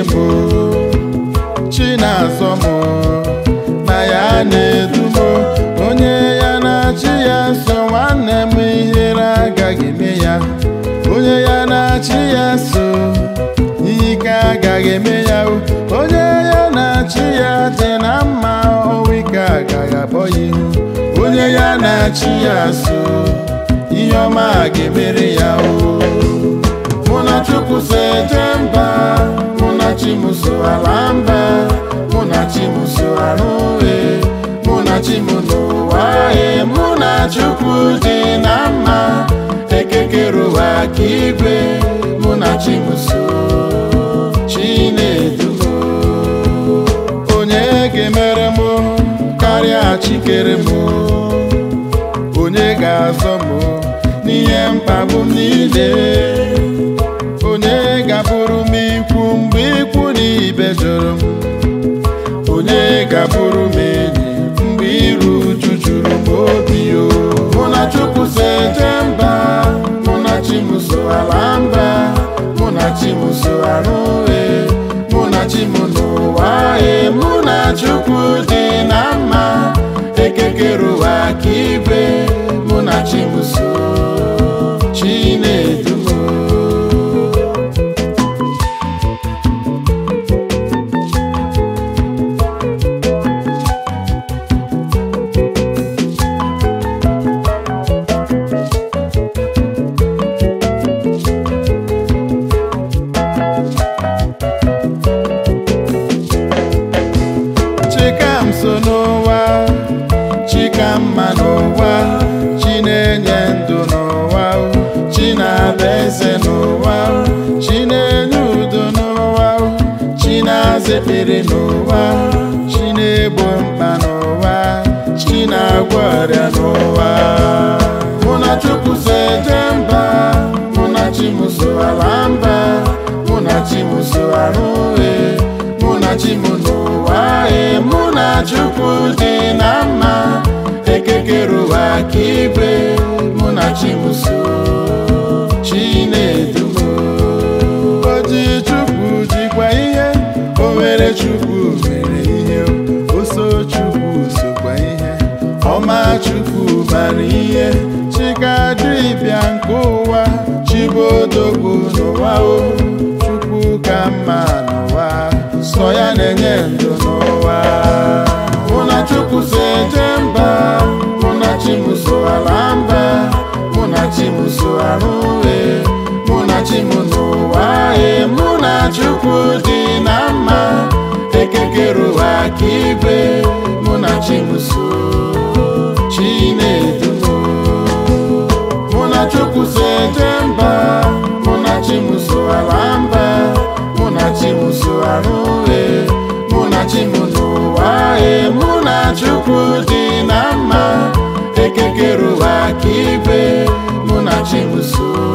m chi na-azọ m na ya na-edu m onye ya na-achị ya so nwanne m ihere agaghị eme ya onye ya na-achị ya so ike agaghị eme ya o. onye ya na-achị ya dị na mma ọnwụ ike agaghị akpọ ya ihu onye ya na-achị ya so ihe ọma ga-emere ya o mụ na chukwu so eje mba mụ na chi m so ala mba mụ na chi m so arụ uhe mụ na chi m n'ụwa e mụ na chukwu dị na mma ekekere ụwa ka igwe mụ na chi m so chi na-edu m onye ga-emere m karịa chikere m onye ga-azọ m n'ihe mkpagbu m niile onye ga-abụrụ m ikwu mgbe ikwu na ibe jụrụ m onye ga-abụrụ m enyi mgbe iru uju juru m obi o mụ na chukwu so eje mba mụ na chi m so ala mba mụ na chi m so arụ uhe mụ na chi m n'ụwa e mụ na chukwu dị na mma ekekere ụwa ka igwe mụ na chi m so chi na-edu m chika m so n'ụwa chika mma n'ụwa chi na-enye ndụ n'ụwa chi na-abịa eze n'ụwa chi na-enye udo n'ụwa chi na-aza ekpere n'ụwa chi na-egbo mkpa n'ụwa chi na-agwọ ọrịa n'ụwa mụ na chukwu so eje mba mụ na chi m so ala mba mụ na chi m so arụ uhe mụ na chi m n'ụwa e mụ na chukwu dị na mma ekekere ụwa ka igwe mụ na chi m so chi na-edu m oji chukwu jikwa ihe o nwere chukwu mere ihe oso chukwu sokwa ihe ọma chukwu bara ihe chikadibịa nke ụwa chibodogwu n'ụwa o chukwu ka mma n'ụwa sọ ya na-enye ndụ n'ụwa mụ na chukwu so eje mba mụ na chi m so ala mba mụ na chi m so arụ uhe mụ na chi m n'ụwa e mụ na chukwu dị na mma ekekere ụwa ka igwe mụ na chi m so chi na-edu m mụ na chukwu so eje mba mụ na chi m so ala mba mụ na chi m so arụ uhe mụ na chi m n'ụwa e mụ na chukwu dị na mma ekekere ụwa ka igwe mụ na chi m so